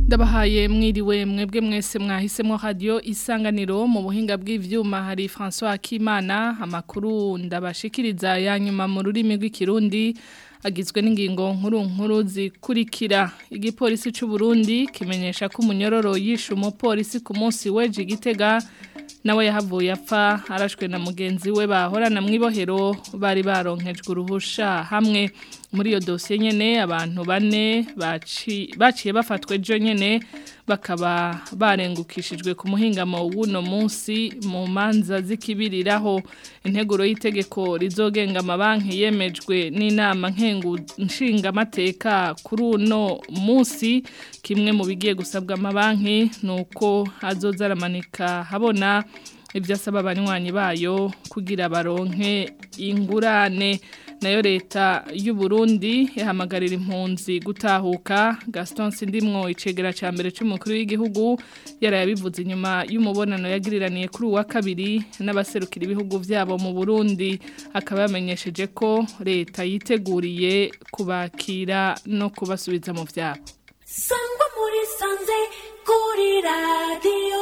ndabahaye mwiriwe mwebwe mwese mwahisemo radio isanganiro mu buhinga bw'ivyuma hari François Akimana amakuru ndabashikiriza yanyuma mu rurimi rw'ikirundi agizwe n'ingingo nkuru nkuru zikurikira igipolisi c'u Burundi kimenyesha ko umunyororo yishe umupolisi ku munsi weje igitega nawe yahavuye apfa arashwe na mugenzi we bahorana mwibohero bari baronkejwe uruhusha hamwe muri iyo dosiye nyene abantu bane baciye bafatwe ejo nyene bakaba barengukishijwe ku muhingamo w'uno munsi mu manza zikibiriraho integuro y'itegeko rizogenga amabanki yemejwe n'inama nkengu nshingamateka kuri uno munsi kimwe mu bigiye gusabwa amabanki ni uko azoza aramanika habona ibyo asaba abanywanyi bayo kugira baronke ingurane nayo leta y'u Burundi ihamagarira impunzi gutahuka Gaston Sindimwo icegera ca mbere c'umukuru w'igihugu yarayabivuze inyuma y'umubonano yagiriraniye kuri uwa kabiri n'abaserukira ibihugu vyabo mu Burundi akaba yamenyesheje ko leta yiteguriye kubakira no kubasubiza mu vyabo Sangwa muri sanze kuri radio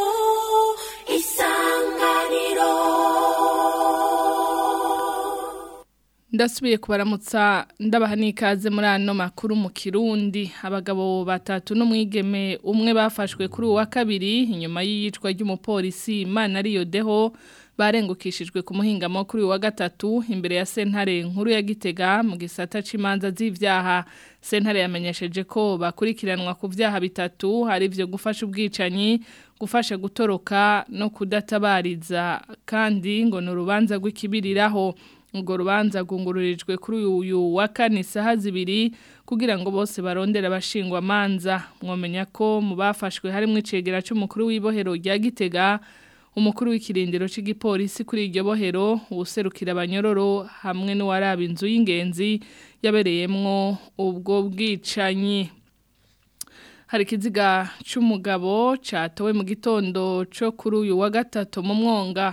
isanganiro ndasubiye kubaramutsa ndabaha n'ikaze muri ano makuru mu kirundi abagabo batatu n'umwigeme umwe bafashwe kuri uwa kabiri inyuma y'iyicwa ry'umupolisi imana ariyo deho barengukishijwe ku muhingamo kuri uwa gatatu imbere ya sentare nkuru ya gitega mu gisata c'imanza z'ivyaha sentare yamenyesheje ko bakurikiranwa ku vyaha bitatu hari vyo gufasha ubwicanyi gufasha gutoroka no kudatabariza kandi ngo ni urubanza rw'ikibiriraho urwo rubanza rwungururijwe kuri uyu wa kane isaha zibiri kugira ngo bose barondere abashingwa amanza mwamenya ko mu bafashwe harimo icegera cy'umukuru w'ibohero rya gitega umukuru w'ikirindiro cy'igipolisi kuri iryo bohero uwuserukira abanyororo hamwe n'uwaraba inzu y'ingenzi yabereyemwo ubwo bwicanyi hari ikiziga cy'umugabo cyatowe mu gitondo cyo kuri uyu wa gatatu mu mwonga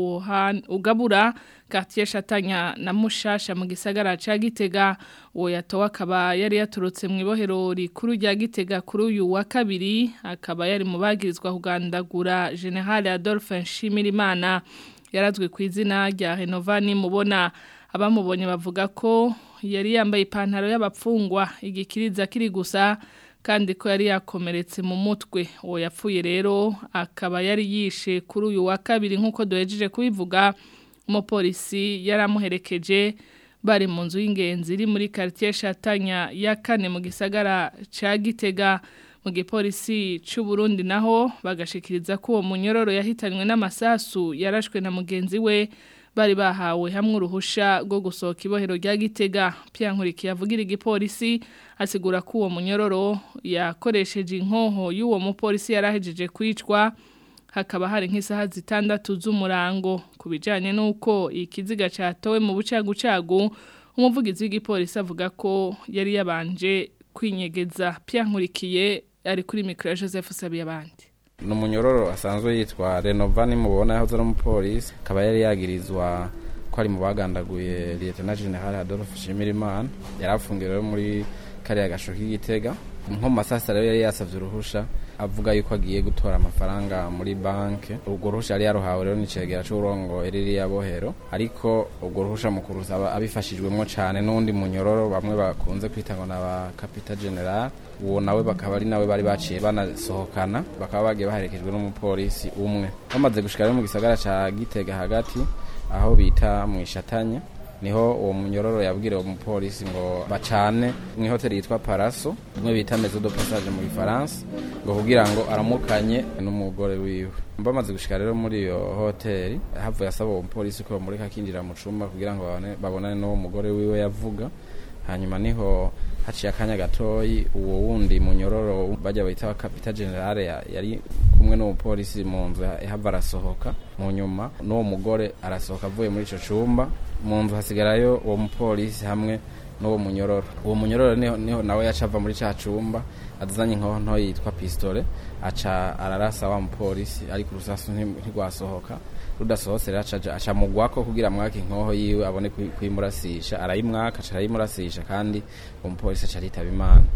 ugabura quartier Shatanya na Mushasha mu gisagara ca Gitega uwo yatowe akaba yari yaturutse mu ibohero rikuru rya Gitega kuri uyu wa kabiri akaba yari mu bagirizwa kugandagura General Adolphe Nshimirimana yarazwe ku izina rya Renovani mubona abamubonye bavuga ko yari yambaye ipantaro y'abapfungwa igikiriza kiri gusa kandi ko yari yakomeretse mu mutwe uwo yapfuye rero akaba yari yishe kuri uyu wa kabiri nk'uko duhejeje kubivuga umupolisi yaramuherekeje bari mu nzu y'ingenzi iri muri quartier Shatanya ya kane mu gisagara ca Gitega mu gipolisi c'u Burundi naho bagashikiriza ko uwo munyororo yahitanywe n'amasasu yarashwe na mugenzi we bari bahawe hamwe uruhusha rwo gusohoka ibohero rya Gitega Pierre yavugira igipolisi asigura ko uwo munyororo yakoresheje inkoho y'uwo mupolisi yarahejeje kwicwa hakaba hari nk'isaha zitandatu z'umurango ku bijyanye n'uko ikiziga cyatowe mu bucagucagu umuvugizi w'igipolisi avuga ko yari yabanje kwinyegeza Pierre ari kuri mikoro ya Joseph Sabiyabandi ni umunyororo asanzwe yitwa renovani mubona yahoze ari umupolisi akaba yari yagirizwa ko ari mu bagandaguye leta general adolphe shimirimana yari afungiwe rero muri kariya gasho k'igitega nko mu masasa rero yari yasavye uruhusha avuga yuko agiye gutora amafaranga muri banke urwo ruhusha yari yaruhawe rero n'icegera c'uburongo ririya bohero ariko urwo ruhusha mu kurusaba abifashijwemwo cane n'undi munyororo bamwe bakunze kwita ngo n'aba capita general uwo nawe bakaba ari nawe bari baciye banasohokana bakaba bagiye baherekejwe n'umupolisi umwe bamaze gushika rero mu gisagara ca gitega hagati aho bita mu ishatanya niho uwo munyororo yabwira uwo mupolisi ngo bacane mu hoteli yitwa Paraso umwe bita Maison de Passage mu Gifaransa ngo kugira ngo aramukanye n'umugore wiwe bamaze gushika rero muri iyo hoteli havuye asaba uwo mupolisi ko bamureka akinjira mu cumba kugira ngo babonane n'uwo mugore wiwe yavuga hanyuma niho haciye akanya gatoyi uwo wundi munyororo bajya bahita kapita generale yari kumwe n'umupolisi mu nzu ihava arasohoka mu nyuma n'uwo mugore arasohoka avuye muri ico cumba mu nzu hasigarayo uwo mupolisi hamwe n'uwo munyororo uwo munyororo niho, niho nawe yaca ava muri ca cumba azanye inkoho nto yitwa pistole aca ararasa wa mupolisi ariko urusasu ntirwasohoka rudasohotse rero aca aca mugwako kugira mwaka inkoho yiwe abone kuyimurasisha arayimwaka aca arayimurasisha kandi uwo mupolisi aca aritaba imana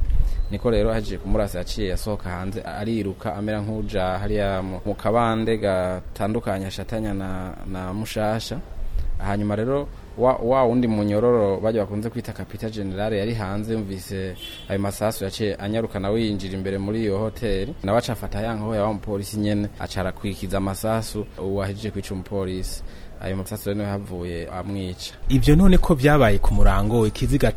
niko rero ahejeje kumurasa yaciye yasohoka hanze ariruka amera nk'uja hariya mu mu kabande gatandukanye ashatanya na, na mushasha hanyuma rero wa, wa wundi munyororo bajya bakunze kwita kapita generale yari hanze yumvise ayo masasu yaciye anyaruka nawe yinjira imbere muri iyo hoteli nawe aca afata ya nkoho ya wa mupolisi nyene aca arakwikiza amasasu uwahejeje kwica umupolisi ayo masasu rero niyo yahavuye amwica ivyo none ko vyabaye ku murango ikiziga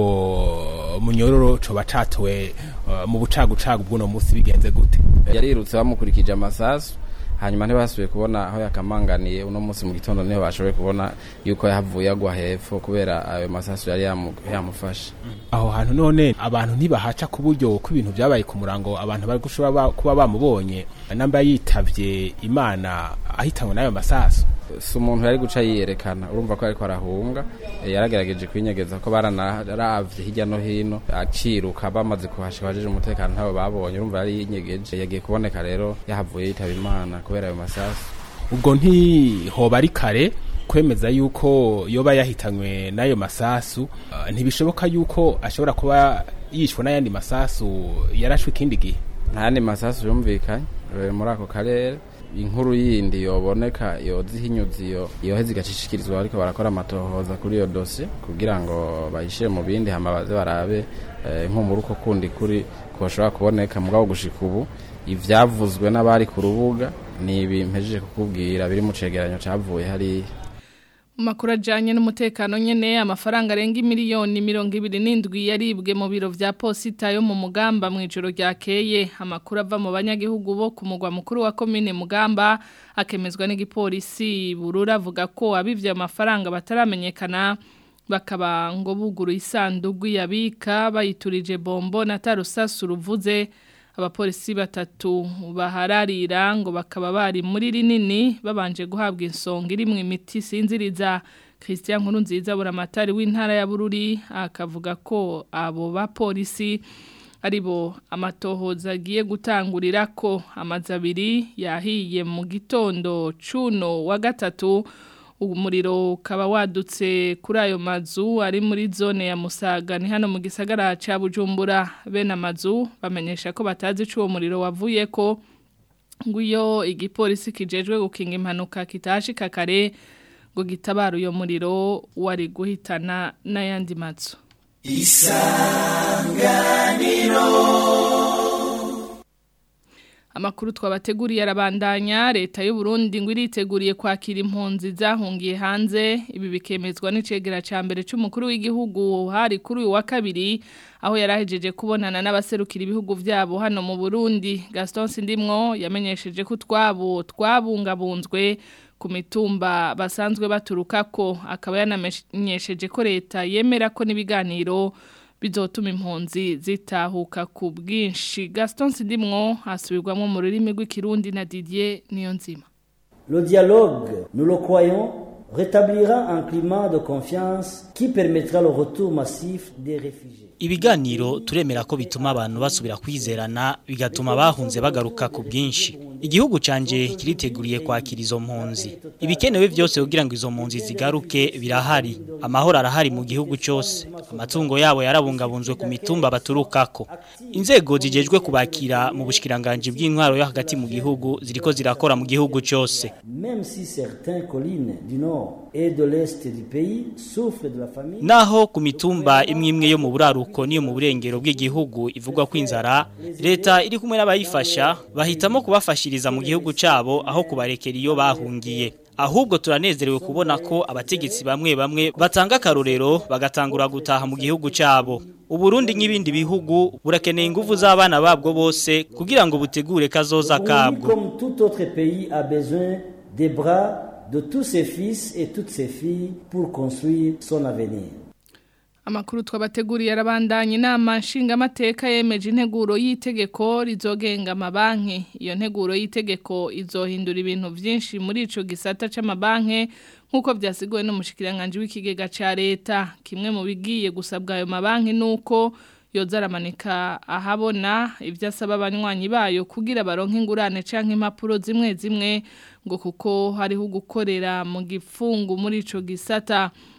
c'uwo munyororo coba catowe uh, mu bucagucagu bw'uno musi bigenze gute yarirutse bamukurikije amasasu hanyuma ntibasubiye kubona aho yakamanganiye uno munsi mu gitondo niho bashoboye kubona yuko yahavuye agwa hepfo kubera ayo masasu yari yamu- yamufashe aho hantu none abantu ntibahaca ku buryo ko ibintu vyabaye ku murango abantu bari gushobora ba- kuba bamubonye namba yitavye imana ahitanwe n'ayo masasu si umuntu yari guca yiyerekana urumva ko ariko arahunga Eh, yaragerageje kwinyegeza ko baranaravye hirya no hino akiruka bamaze kuhashika abajeje umutekano ntabo babonye urumva yari yinyegeje yagiye kuboneka rero yahavuye yitaba imana kubera ayo masasu ubwo ntihoba ari kare kwemeza yuko yoba yahitanywe n'ayo masasu uh, ntibishoboka yuko ashobora kuba yishwe n'ayandi masasu yarashwe ikindi gihe nta yandi masasu yumvikanye eh, muri ako karere inkuru yindi yoboneka yoza ihinyuza iyo yoheza igacishikirizwa ariko barakora amatohoza kuri iyo dosiye kugira ngo bayishire mu bindi hama baze barabe eh, nk'umuri uko kundi kuri koshobora kuboneka mugabo gushika ubu ivyavuzwe n'abari ku rubuga ni ibi mpejeje kukubwira biri mu cegeranyo cavuye hariya Mu makuru ajyanye n'umutekano nyine amafaranga arenga miliyoni mirongo ibiri n'indwi yaribwe mu biro vya posita yo mu mugamba mu ijoro ryakeye amakuru ava mu banyagihugu bo ku mugwa mukuru wa komine mugamba akemezwa n'igipolisi burura avuga ko abivye ayo mafaranga bataramenyekana bakaba ngo buguruye isandugu yabika bayiturije bombo na tarusasu ruvuze abapolisi batatu bahararira ngo bakaba bari muri rinini babanje guhabwa insonga iri mu imiti sinziriza Christian Nkurunziza buramatari w'intara ya Bururi akavuga ko abo bapolisi aribo amatohoza agiye gutangurira ko amazi abiri yahiye mu gitondo cuno wa gatatu umuriro ukaba wadutse kuri ayo mazu ari muri zone ya Musaga ni hano mu gisagara ca Bujumbura bene amazu bamenyesha ko batazi ico uwo muriro wavuye ko nguyo igipolisi kijejwe gukinga impanuka kitashika kare ngo gitabara uyo muriro wari guhitana n'ayandi mazu Amakuru twabateguriye arabandanya leta y'u Burundi ngo iriteguriye kwakira impunzi zahungiye hanze ibi bikemezwa n'icegera ca mbere c'umukuru w'igihugu hari kuri uyu wa kabiri aho yarahejeje kubonana n'abaserukira ibihugu vyabo hano mu Burundi Gaston Sindimwo yamenyesheje ko twabo twabungabunzwe ku mitumba basanzwe baturukako akaba yanamenyesheje ko leta yemera ko n'ibiganiro bizotuma impunzi zitahuka ku bwinshi Gaston Sindimwo asubirwamo mu rurimi rw'ikirundi na Didier Niyonzima Le dialogue, nous le croyons, rétablira un climat de confiance qui permettra le retour massif des réfugiés. Ibiganiro turemera ko bituma abantu basubira kwizerana bigatuma bahunze bagaruka ku bwinshi. Igihugu canje kiriteguriye kwakira izo mpunzi. Ibikenewe byose kugira ngo izo mpunzi zigaruke birahari. Amahoro arahari mu gihugu cyose. Amatungo yabo yarabungabunzwe ku mitumba baturukako. Inzego zijejwe kubakira mu bushikiranganje bw'intwaro yo hagati mu gihugu ziriko zirakora mu gihugu cyose. Même si certaines collines du nord et de l'est du pays souffrent de la famine, Naho ku mitumba imwe imwe yo mu buraruko niyo mu burengero bw'igihugu ivugwa ko inzara leta iri kumwe n'abayifasha bahitamo kubafashiriza mu gihugu cabo aho kubarekera iyo bahungiye ahubwo turanezerewe kubona ko abategetsi bamwe bamwe batanga akarorero bagatangura gutaha mu gihugu cabo Uburundi nk'ibindi bihugu burakeneye ingufu z'abana babwo bose kugira ngo butegure kazoza Burundi, kabwo comme tout autre pays, a besoin des bras de tous ses fils et toutes ses filles pour construire son avenir. Amakuru twabateguriye arabandanya inama nshingamateka yemeje integuro y'itegeko rizogenga amabanki iyo nteguro y'itegeko izohindura ibintu byinshi muri ico gisata c'amabanki nk'uko byasiguwe n'umushikiranganje w'ikigega ca leta kimwe mu bigiye gusabwa ayo mabanki nuko yoza aramanika ahabona ibyo asaba abanywanyi bayo kugira baronke ingurane canke impapuro zimwe zimwe ngo kuko hariho gukorera mu gifungu muri ico gisata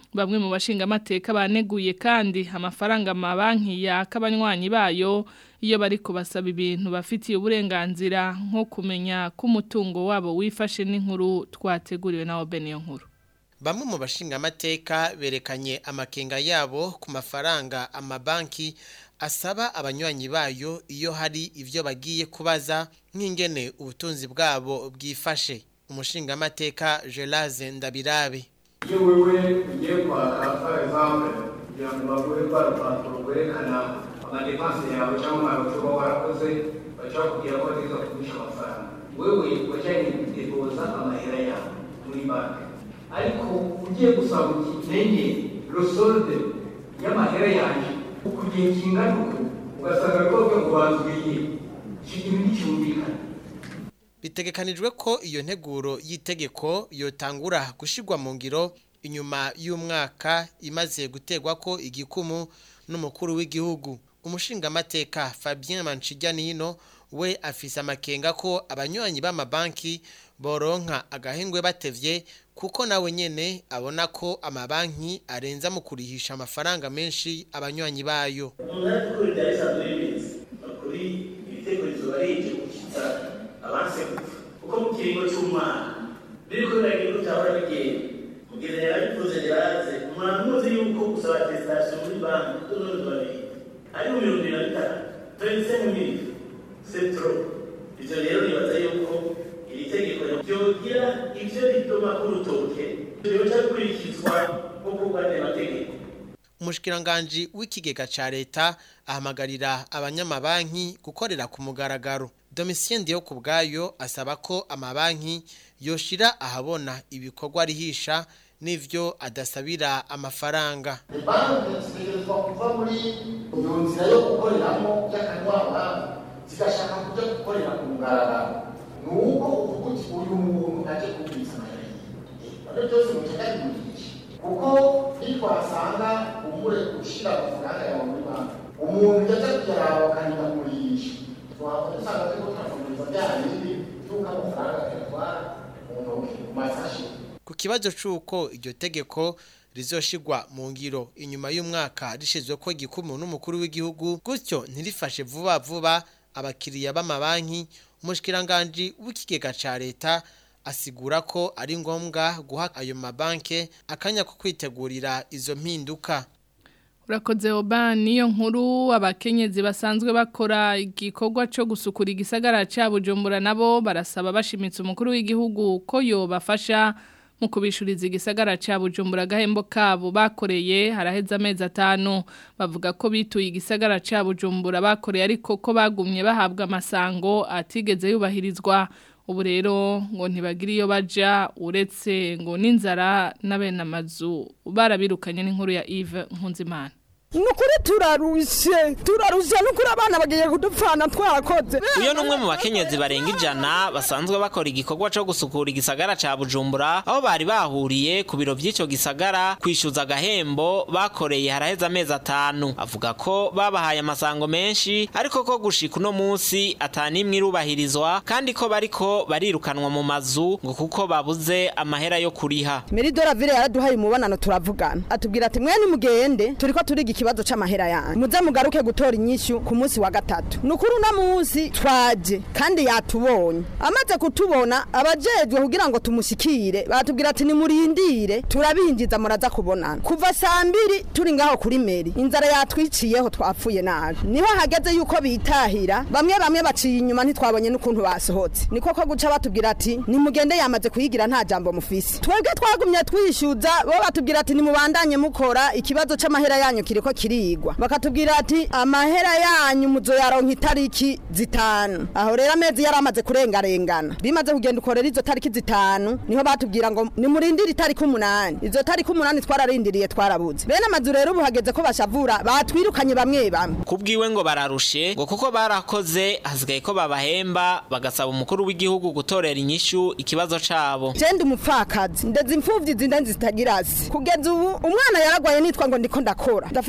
bamwe mu bashinga amateka baneguye kandi amafaranga amabanki yakabanywanyi bayo iyo bari kubasaba ibintu bafitiye uburenganzira nko kumenya ko umutungo wabo wifashe n'inkuru twateguriwe na Obeniyo nkuru Bamwe mu bashinga amateka berekanye amakenga yabo ku mafaranga amabanki asaba abanywanyi bayo iyo hari ivyo bagiye kubaza nk'ingene ubutunzi bwabo bwifashe umushinga amateka Gelaze Ndabirabe iyo wewe ugiye kwaka par exemple kugira ngo baguhe rwa rupapuro rwerekana amadepanse yawe cyangwa amaroto uba warakoze baca bakubwira ko bategeza kugurisha amafaranga wewe wajyanye depoza amahera yawe muri banki ariko ugiye gusaba uti menye rosolde y'amahera yanjye ku gihe kingana uku ugasanga rwose ngo bazwiye icyo kintu nticyumvikana Bitegekanijwe ko iyo nteguro y'itegeko yotangura gushirwa mu ngiro inyuma y'umwaka imaze gutegwa ko igikumu n'umukuru w'igihugu umushinga amateka Fabien Manchiganino we afise amakenga ko abanywanyi b'amabanki boronka agahengwe batevye kuko nawe nyene abona ko amabanki arenza mu kurihisha amafaranga menshi abanywanyi bayo umuntu ari gukora ibya bisanzwe bibizi kuri ibitekerezo barije gushyitsa abanse gupfa kuko mu kiringo cy'umwana biriko biragira uko cyahora bigenda mugeze yarabivuze yaraze umuntu muzi yuko gusaba atestation muri banki tunoze babiri ari mu mirongo ibiri na bitanu twenty seven mille c'est trop ivyo rero nibaza yuko iri tegeko ryogira ivyo rituma k'urutoke ryoca bikurikizwa nk'uko bw'andi mategeko Umushikiranganje w'ikigega ca leta ahamagarira abanyamabanki gukorera ku mugaragaro. Domitien Ndiyo kubwayo asaba ko amabanki yoshira ahabona ibikorwa rihisha n'ivyo adasabira amafaranga. banki zitegerezwa kuva muri iyo nzira yo gukoreramo y'akanwabanga zigashaka kujya gukorera ku mugaragaro ni uko uvuga uti uyu muntu aje kubwiriza amayeri none byose mugenda bimugisha kuko nitwasanga umure ushyira amafaranga yawe muri banki umuntu yaje kuyaraba bakanibamurisha twabona usanga turiko turafunguriza bya bindi by'uko amafaranga tuyatwara mu ntoki mu masashi Ku kibazo c'uko iryo tegeko rizoshigwa mu ngiro inyuma y'umwaka rishizwe ko igikumu n'umukuru w'igihugu gutyo ntirifashe vuba vuba abakiriya b'amabanki umushikiranganje w'ikigega ca leta asigura ko ari ngombwa guha ayo mabanke akanya ko kwitegurira izo mpinduka Urakoze oba niyo nkuru abakenyezi basanzwe bakora igikorwa cyo gusukura igisagara cya Bujumbura nabo barasaba bashimitse umukuru w'igihugu ko yobafasha mu kubishuriza igisagara cya Bujumbura gahembo kabo bakoreye haraheze amezi atanu bavuga ko bituye igisagara cya Bujumbura bakoreye ariko ko bagumye bahabwa amasango atigeze yubahirizwa ubu rero ngo ntibagire iyo baja uretse ngo n'inzara n'abene amazu barabirukanye n'inkuru ya Yves Nkunzimana nukuri turarushe turarushe nukuri abana bagiye kudupfana twarakoze uyo numwe mu bakenyezi barenga ijana basanzwe bakora igikorwa cyo gusukura igisagara ca Bujumbura aho bari bahuriye ku biro by'ico gisagara kwishyuza agahembo bakoreye haraheze amezi atanu avuga ko babahaye amasango menshi ariko ko gushika uno munsi atanimwe irubahirizwa kandi ko bariko barirukanwa mu mazu ngo kuko babuze amahera yo kuriha meridora vile yaraduhaye umubonano turavugana atubwira ati mwe nimugende turiko turiga ikibazo c'amahera yanyu muze mugaruke gutora inyishu ku munsi wa gatatu nukuri uno munsi twaje kandi yatubonye amaze kutubona abajejwe kugira ngo tumushikire batubwira ati nimurindire turabinjiza muraza kubonana kuva saa mbiri turi ngaho kuri meri inzara yatwiciyeho twapfuye nabi niho hageze yuko bitahira bamwe bamwe baciye inyuma ntitwabonye n'ukuntu basohotse niko ko guca batubwira ati nimugende yamaze kuyigira nta jambo mufise twebwe twagumye twishyuza bo batubwira ati nimubandanye mukora ikibazo c'amahera yanyu kiriko kirigwa bakatubwira ati amahera yanyu muzoyaronka itariki zitanu aho rero amezi yari amaze kurengarengana bimaze kugenda ukorera izo tariki zitanu niho batubwira ngo nimurindire itariki umunani izo tariki umunani twararindiriye twarabuze bene amazu rero ubu hageze ko bashavura batwirukanye bamwe bamwe kubwiwe ngo bararushe ngo kuko barakoze hasigaye ko babahemba bagasaba umukuru w'igihugu gutorera inyishu ikibazo cabo jende umupfakazi ndeze imfuvyi zinde zitagira se kugeza ubu umwana yaragwaye nitwa ngo ndiko ndakora ndafata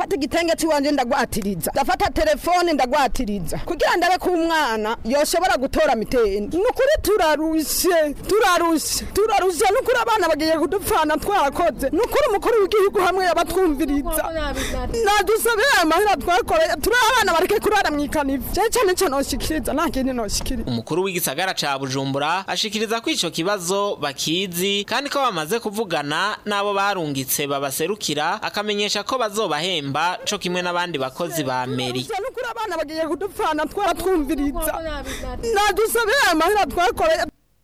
ndafata igitenge cy'iwanje ndagwatiriza ndafata telefone ndagwatiriza kugira ndabe ko umwana yoshobora gutora miteni ni ukuri turarushe turarushe turarushe ni ukuri abana bagiye kudupfana twarakoze ni ukuri umukuru w'igihugu hamwe yabatwumviriza nadusabire amahera twakoreye turi abana bareke kurara mu ikanivu cyane cyane cyo noshikiriza nta kindi noshikiriza umukuru w'igisagara ca Bujumbura ashikiriza ko ico kibazo bakizi kandi ko bamaze kuvugana nabo barungitse babaserukira akamenyesha ko bazobahemba co kimwe n'abandi bakozi ba meri ni ukuri abana bagiye kudupfana twaratwumviriza nadusabire amahera twakoreye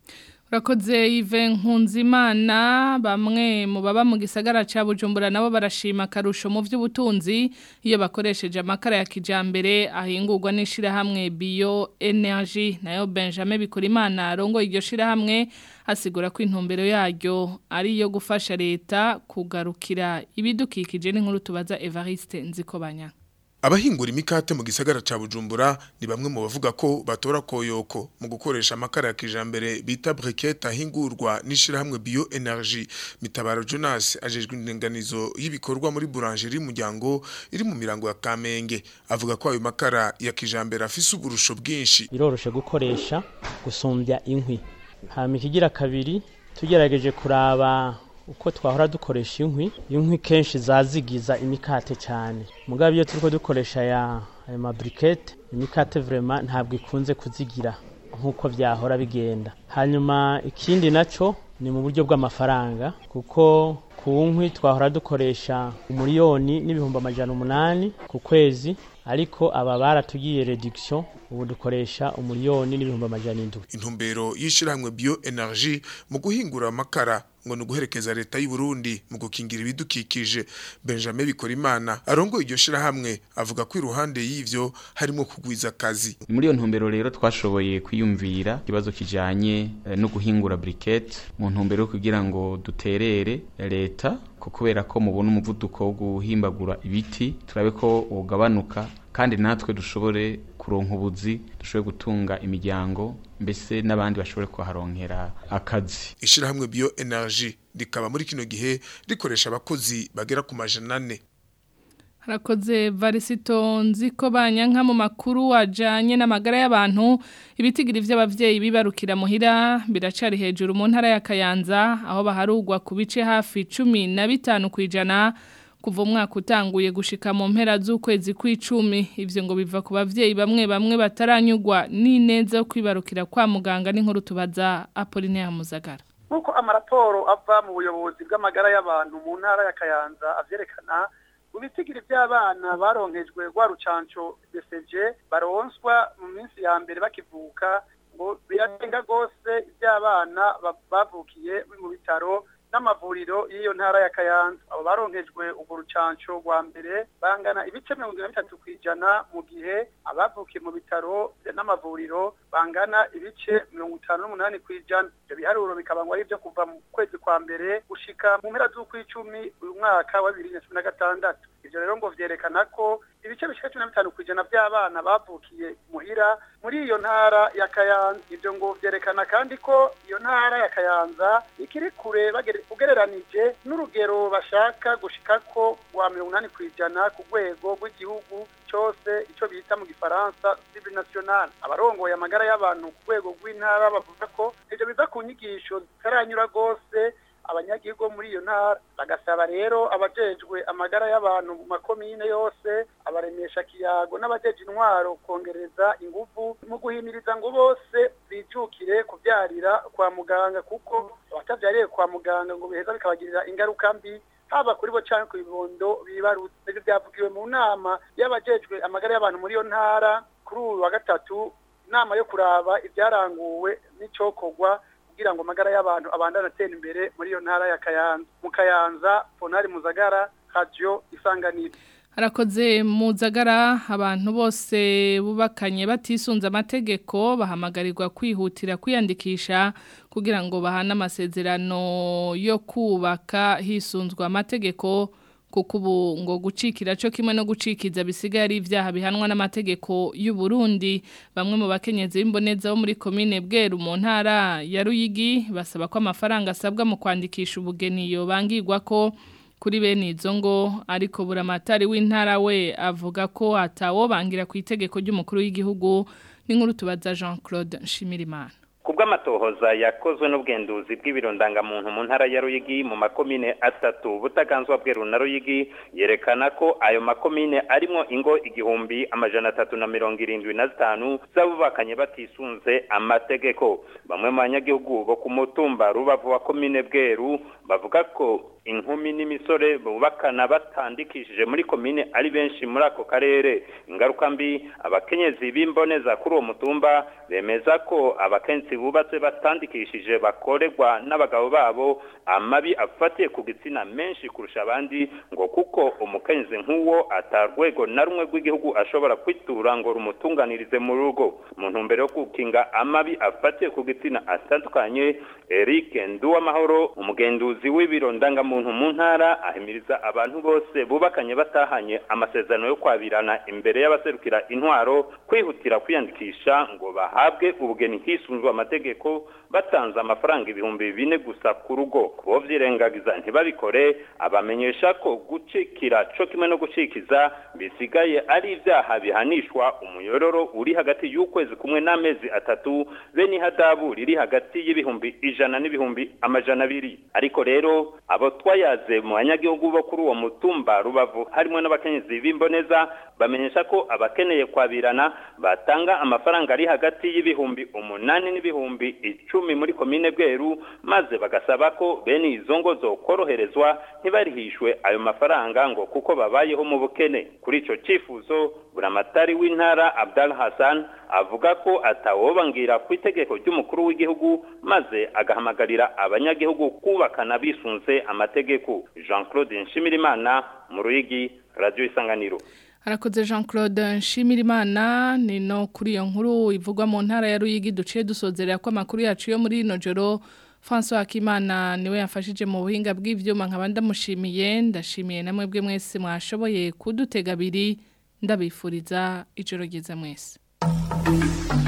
Urakoze Yves Nkunzimana bamwe mu baba mu gisagara ca Bujumbura nabo barashima karusho mu vy'ubutunzi iyo bakoresheje amakara ya kijambere ahingurwa n'ishira hamwe bio energy nayo Benjamin Bikurimana arongo iryo shira hamwe asigura ko intumbero yaryo ari yo gufasha leta kugarukira ibidukikije n'inkuru tubaza Evariste Nzikobanya Abahingura imikate mu gisagara ca Bujumbura ni bamwe mu bavuga ko batora koyoko mu gukoresha amakara ya kijambere bita briquette ahingurwa n'ishirahamwe bio energy mitabaro Jonas ajejwe indenganizo y'ibikorwa muri boulangerie muryango iri mu mirango ya Kamenge avuga ko ayo makara ya kijambere afise uburusho bwinshi biroroshe gukoresha gusumbya inkwi hama ikigira kabiri tugerageje kuraba uko twahora dukoresha inkwi inkwi kenshi zazigiza imikate cyane mugabo iyo turiko dukoresha ya aya mabrikete imikate vraiment ntabwo ikunze kuzigira nk'uko byahora bigenda hanyuma ikindi naco ni mu buryo bw'amafaranga kuko ku nkwi twahora dukoresha umuriyoni n'ibihumbi amajana umunani ku kwezi ariko aba baratugiye reduction ubu dukoresha umuriyoni n'ibihumbi amajana indwi intumbero y'ishirahamwe bio energy mu guhingura amakara ngo nuguherekeza leta y'u Burundi mu gukingira ibidukikije Benjamin Bikorimana arongo iryo shirahamwe avuga ko iruhande y'ivyo harimo kugwiza akazi muri iyo ntumbero rero twashoboye kwiyumvira ikibazo kijanye eh, no guhingura briquette mu ntumbero yo kugira ngo duterere leta ko kubera ko mubona umuvuduko wo guhimbagura ibiti turabe ko ugabanuka kandi natwe dushobore kuronka ubuzi dushobore gutunga imiryango mbese n'abandi bashobore kuharonkera akazi ishirahamwe bio energy rikaba muri kino gihe rikoresha abakozi bagera ku majana ane Harakoze varisito nziko banyanka mu makuru wajanye n'amagara y'abantu ibitigiri vy'abavyeyi bibarukira muhira biracari hejuru mu ntara ya Kayanza aho baharugwa ku bice hafi 15 kwijana kuva umwaka utanguye gushika mu mpera z'ukwezi kw'icumi ivyo ngo biva ku bavyeyi bamwe bamwe bataranyugwa n'ineza yo kwibarukira kwa muganga n'inkuru tubaza Apollinaire Muzagara nkuko amaraporo ava mu buyobozi bw'amagara y'abantu mu ntara ya Kayanza avyerekana mu bitigiri by'abana baronkejwe rwa rucanco BCG baronswa mu minsi ya mbere bakivuka ngo biratenga gose iby'abana bavukiye mu bitaro n'amavuriro y'iyo ntara ya Kayanza abo baronkejwe urwo rucanco rwa mbere bangana ibice mirongo na bitatu ku ijana mu gihe abavukiye mu bitaro n'amavuriro bangana ibice mirongo itanu n'umunani ku ijana ibyo biharuro bikaba ngo ari ibyo kuva mu kwezi kwa mbere gushika mu mpera z'ukw'icumi uyu mwaka wa bibiri na cumi na gatandatu ivyo rero ngo vyerekana ko ibice bishika cumi na bitanu ku ijana by'abana bavukiye muhira muri iyo ntara ya Kayanza ivyo ngo vyerekana kandi ko iyo ntara ya Kayanza ikiri kure ugereranije n'urugero bashaka gushikako rwa mirongo inani ku ijana ku rwego rw'igihugu cose ico bita mu gifaransa civil national abarongoye amagara y'abantu ku rwego rw'intara bavuga ko ivyo biva ku nyigisho zitaranyura rwose abanyagihugu muri iyo ntara bagasaba rero abajejwe amagara y'abantu mu makomine yose abaremesha kiyago n'abajeje intwaro kongereza ingufu mu guhimiriza ngo bose bijukire kubyarira kwa muganga kuko abatavyariye kwa muganga ngo biheza bikabagirira ingaruka mbi haba kuri bo canke ku bibondo bibarutse ivyo vyavugiwe mu nama y'abajejwe amagara y'abantu muri iyo ntara kuri uyu wa gatatu inama yo kuraba ibyaranguwe n'icokorwa kugira ngo amagara y'abantu abandane atera imbere muri iyo ntara ya Kayanza mu Kayanza Ponari Muzagara Radio Isanganiro Harakoze muzagara abantu bose bubakanye batisunze amategeko bahamagarirwa kwihutira kwiyandikisha kugira ngo bahane amasezerano yo kubaka hisunzwe amategeko kuko ubu ngo gucikira cyo kimwe no gucikiza bisigaye ari ibyaha bihanwa n'amategeko y'u Burundi bamwe mu bakenyezi b'imboneza bo muri commune Bweru mu ntara ya Ruyigi basaba ko amafaranga asabwa mu kwandikisha ubugeni yo bangirwa ko kuri bene izo ngo ariko buramatari w'intara we avuga ko atawobangira ku itegeko ry'umukuru w'igihugu n'inkuru tubaza Jean Claude Nshimirimana kubw'amatohoza yakozwe n'ubwenduzi bw'ibirondangamuntu mu ntara ya Ruyigi mu makomine atatu butaganzwa bweru na Ruyigi yerekana ko ayo makomine arimo ingo igihumbi amajana atatu na mirongo irindwi na zitanu z'abubakanye batisunze amategeko bamwe mu banyagihugu bo ku mutumba rubavu wa komine bweru bavuga ko inkumi n'imisore bubakana batandikishije muri komine ari benshi muri ako karere ingaruka mbi abakenyezi b'imboneza kuri uwo mutumba bemeza ko abakenyezi bubatse batandikishije bakorerwa n'abagabo babo amabi afatiye ku gitsina menshi kurusha abandi ngo kuko umukenyezi nk'uwo atarwego na rumwe rw'igihugu ashobora kwitura ngo rumutunganirize mu rugo mu ntumbero yo gukinga amabi afatiye ku gitsina atandukanye Eric Nduwamahoro umugenduzi w'ibiro ndangamuntu mu ntara ahimiriza abantu bose bubakanye batahanye amasezerano yo kwabirana imbere y'abaserukira intwaro kwihutira kwiyandikisha ngo bahabwe ubugeni hisunzwe amategeko batanze amafaranga ibihumbi bine gusa ku rugo kubo vyirengagiza ntibabikore abamenyesha ko gucikira co kimwe no gucikiza bisigaye ari ivyaha bihanishwa umuyororo uri hagati y'ukwezi kumwe n'amezi atatu be n'ihadabu riri hagati y'ibihumbi ijana n'ibihumbi amajana abiri ariko rero abo twayaze mu banyagihugu bo kuri uwo mutumba rubavu harimo n'abakenyezi b'imboneza bamenyesha ko abakeneye kwabirana batanga amafaranga ari hagati y'ibihumbi umunani n'ibihumbi icumi muri komine bweru maze bagasaba ko bene izo ngo zokoroherezwa ntibarihishwe ayo mafaranga ngo kuko babayeho mu bukene kuri ico cifuzo buramatari w'intara Abdal Hassan avuga ko atawobangira ku itegeko ry'umukuru w'igihugu maze agahamagarira abanyagihugu kubakana bisunze amategeko Jean Claude Nshimirimana mu Ruyigi Radio Isanganiro Harakoze Jean Claude Nshimirimana ni no kuri iyo nkuru ivugwa mu ntara ya Ruyigi duciye dusozerera ko amakuru yacu yo muri ino joro François Akimana niwe yafashije mu buhinga bw'ivyuma nkaba ndamushimiye ndashimiye namwe bwe mwese mwashoboye kudutega abiri ndabifuriza ijoro ryiza mwese